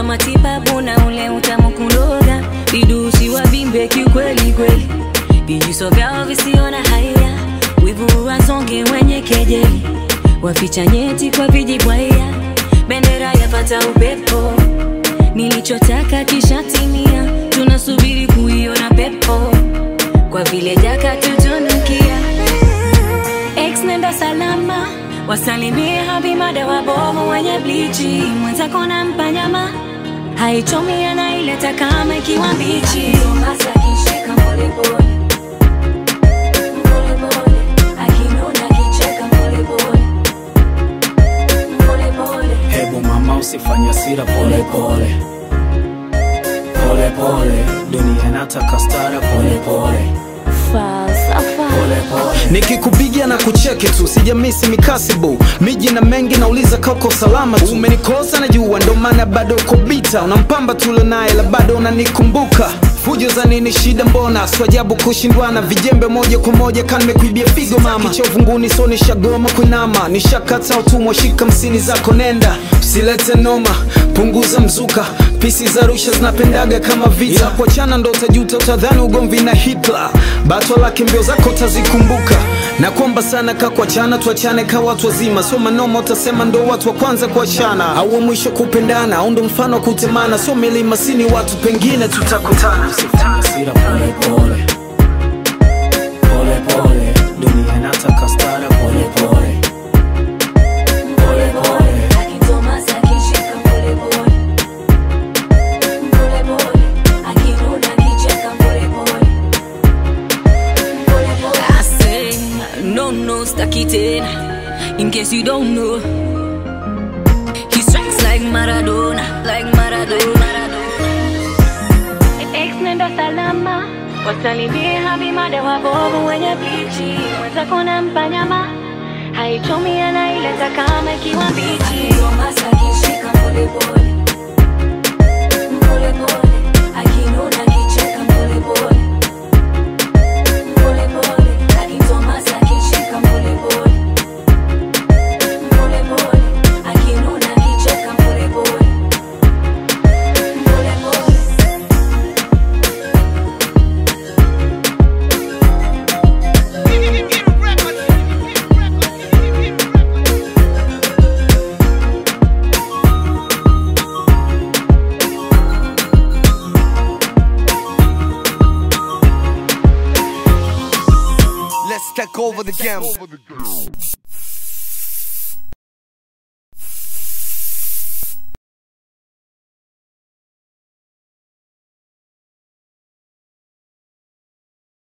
kwa matibabu na ule utamu kuloga vidusi wavimbe kiukweli kweli vijuso vyao visiona haya wivu wasonge wenye kejeli waficha nyeti kwa vijibwaya bendera yapata upepo nilichotaka kishatimia tunasubiri kuiona pepo kwa vile jaka tutunukia ex nenda salama wasalimie habimada wabovu wenye blichi mwenzako na mpanyama haichomi anaileta kama ikiwa mbichi Tomasa akishika polepole. Polepole. Akinuna akicheka polepole. Polepole. Hebu mama usifanye hasira pole pole pole pole, dunia inataka stara pole pole Falsafa. pole pole. nikikupigia na kucheki tu sijamisi mikasibu miji na mengi nauliza kako salama tu umenikosa na jua ndo maana bado uko bita unampamba tule naye la bado unanikumbuka fujo za nini shida mbona swajabu kushindwana vijembe moja kwa moja kanimekuibia figo mama kichovunguni so nishagoma kuinama nishakata utumwa shika msini zako nenda usilete noma punguza mzuka pisi za rusha zinapendaga kama vita yeah. kuachana ndo utajuta utadhani ugomvi na hitler bato lake mbio zako utazikumbuka na kuomba sana ka kuachana tuachane ka watu wazima sio manoma utasema ndo watu wa kwanza kuachana au wa mwisho kupendana au ndo mfano wa kutemana sio milima sini watu pengine tutakutana Usifanye hasira pole pole pole pole, dunia inataka stara pole pole pole pole. Akitomasa akishika polepole. Polepole. Akinuna akicheka polepole. Polepole. I say, no, no, staki tena. In case you don't know, he strikes like Maradona, like Maradona. Ex nenda salama, wasalimie habimada wabovu wenye blichi, mwenzako na mpanyama haichomi anaileta kama ikiwa mbichi. Tomasa akishika polepole. Polepole. Akinuna akicheka polepole. Polepole. Akitomasa akishika polepole. Polepole. Akinuna akicheka polepole. Polepole. Let's take over the game.